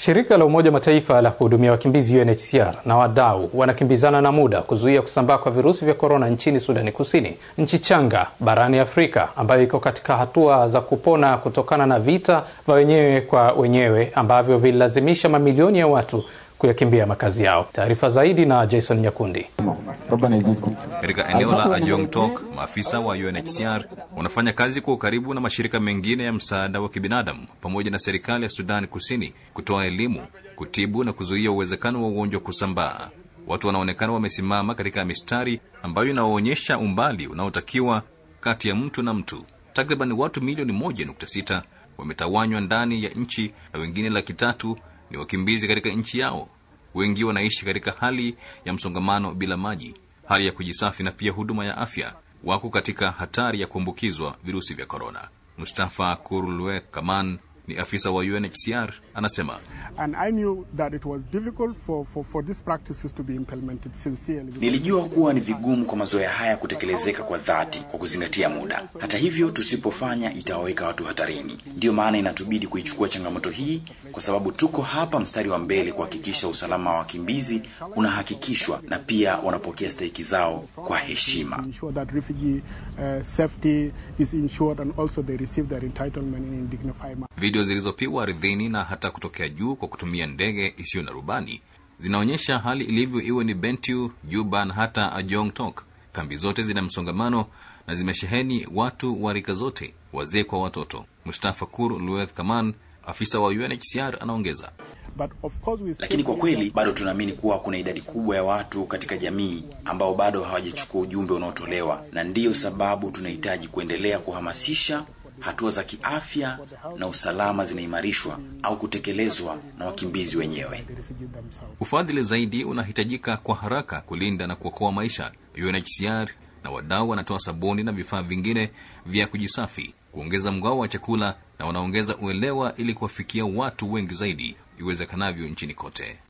Shirika la Umoja Mataifa la kuhudumia wakimbizi UNHCR na wadau wanakimbizana na muda kuzuia kusambaa kwa virusi vya korona nchini Sudani Kusini, nchi changa barani Afrika ambayo iko katika hatua za kupona kutokana na vita vya wenyewe kwa wenyewe ambavyo vililazimisha mamilioni ya watu kuyakimbia makazi yao. Taarifa zaidi na Jason Nyakundi. Katika eneo la Ajong Tok, maafisa wa UNHCR wanafanya kazi kwa ukaribu na mashirika mengine ya msaada wa kibinadamu pamoja na serikali ya Sudani Kusini kutoa elimu, kutibu na kuzuia uwezekano wa ugonjwa kusambaa. Watu wanaonekana wamesimama katika mistari ambayo inaonyesha umbali unaotakiwa kati ya mtu na mtu. Takriban watu milioni moja nukta sita wametawanywa ndani ya nchi na wengine laki tatu ni wakimbizi katika nchi yao. Wengi wanaishi katika hali ya msongamano bila maji, hali ya kujisafi na pia huduma ya afya. Wako katika hatari ya kuambukizwa virusi vya korona. Mustafa Kurulwe Kaman ni afisa wa UNHCR anasema, And I knew that it was difficult for, for, for these practices to be implemented sincerely. Nilijua kuwa ni vigumu kwa mazoea haya kutekelezeka kwa dhati kwa kuzingatia muda. Hata hivyo, tusipofanya itawaweka watu hatarini. Ndiyo maana inatubidi kuichukua changamoto hii, kwa sababu tuko hapa mstari wa mbele kuhakikisha usalama wa wakimbizi unahakikishwa na pia wanapokea stahiki zao kwa heshima. Ensure that refugee uh, safety is ensured and also they receive their entitlement in a dignified manner. video zilizopigwa ardhini na hata kutokea juu kwa kutumia ndege isiyo na rubani zinaonyesha hali ilivyo, iwe ni Bentiu, Juba na hata Ajong Tok. Kambi zote zina msongamano na zimesheheni watu wa rika zote, wazee kwa watoto. Mustafa Kur Lueth Kaman, afisa wa UNHCR, anaongeza. But of course we Lakini kwa still kweli bado tunaamini kuwa kuna idadi kubwa ya watu katika jamii ambao bado hawajachukua ujumbe unaotolewa, na ndiyo sababu tunahitaji kuendelea kuhamasisha hatua za kiafya na usalama zinaimarishwa au kutekelezwa na wakimbizi wenyewe. the refugee themselves. Ufadhili zaidi unahitajika kwa haraka kulinda na kuokoa maisha. UNHCR na wadau wanatoa sabuni na vifaa vingine vya kujisafi, kuongeza mgao wa chakula na wanaongeza uelewa ili kuwafikia watu wengi zaidi iwezekanavyo nchini kote.